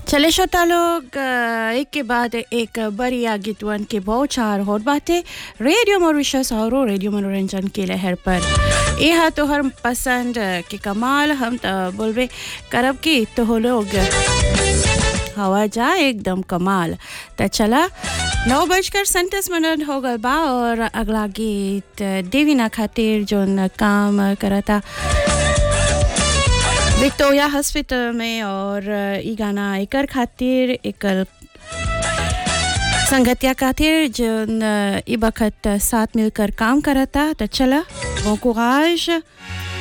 चले श्रोता लोग अ, एक के बाद एक बढ़िया गीतवन के बौछार होत बाटे रेडियो मॉरिशस और रेडियो मनोरंजन के लहर पर ये हा तोहर पसंद के कमाल हम तो बोलबे करब की तो हो लोग हवा जा एकदम कमाल त चला नौ बजकर सैंतीस मिनट हो गल बा और अगला गीत देवीना खातिर जोन काम करता विक्टोरिया हॉस्पिटल में और ई गाना एकर खातिर एकल संगतिया खातिर जोन ई बखत साथ मिलकर काम करता तो चला bon courage